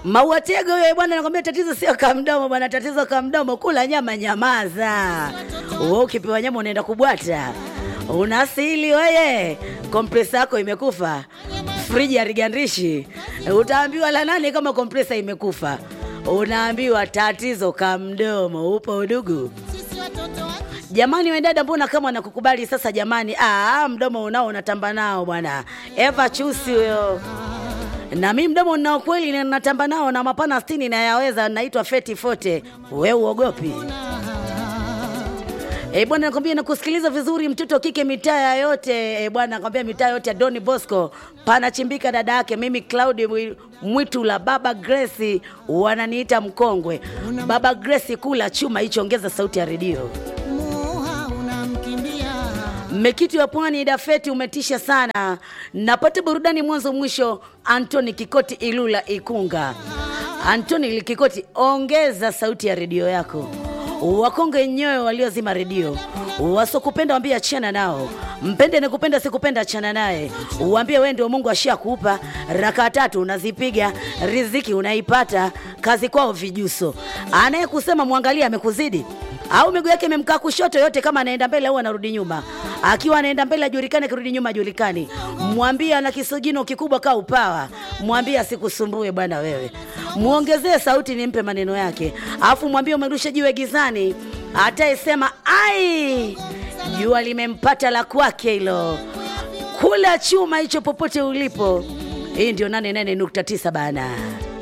Mauatego huyo bwana, nakwambia tatizo sio kamdomo bwana, tatizo kamdomo, kula nyama, nyamaza. Wewe ukipewa nyama unaenda kubwata, unasili weye, kompresa yako imekufa, friji harigandishi, utaambiwa la nani kama kompresa imekufa? Unaambiwa tatizo kamdomo. Upo udugu Jamani wendada, mbona kama wanakukubali sasa? Jamani, ah, mdomo unao unatamba nao bwana. Eva Chusi huyo na mi mdomo ninao kweli na natamba nao na mapana sitini nayaweza, naitwa Feti Fote. We uogopi? E bwana, nakwambia nakusikiliza vizuri, mtoto kike mitaa yote e bwana, nakwambia mitaa yote ya Doni Bosco panachimbika dada yake. Mimi Claudi Mwi- Mwitu la Baba Grace, wananiita mkongwe. Baba Grace, kula chuma hicho, ongeza sauti ya redio. muha unamkimbia Mmekiti wa Pwani Dafeti umetisha sana. Napata burudani mwanzo mwisho. Antoni Kikoti Ilula Ikunga. Antoni Kikoti, ongeza sauti ya redio yako. Wakonge nyoyo waliozima redio, wasokupenda wambie achana nao. Mpende nikupenda, sikupenda achana naye. Uambie wewe ndio Mungu ashakupa raka tatu unazipiga, riziki unaipata, kazi kwao vijuso. Anayekusema mwangalia amekuzidi au miguu yake imemkaa kushoto yote, kama anaenda mbele au anarudi nyuma. Akiwa anaenda mbele ajulikane, akirudi nyuma ajulikani. Mwambie ana kisogino kikubwa kaa upawa, mwambie asikusumbue bwana wewe. Muongezee sauti, nimpe maneno yake, alafu mwambie umerusha jiwe gizani, atayesema ai, jua limempata la kwake hilo. Kula chuma hicho popote ulipo. Hii ndio 88.9 bana.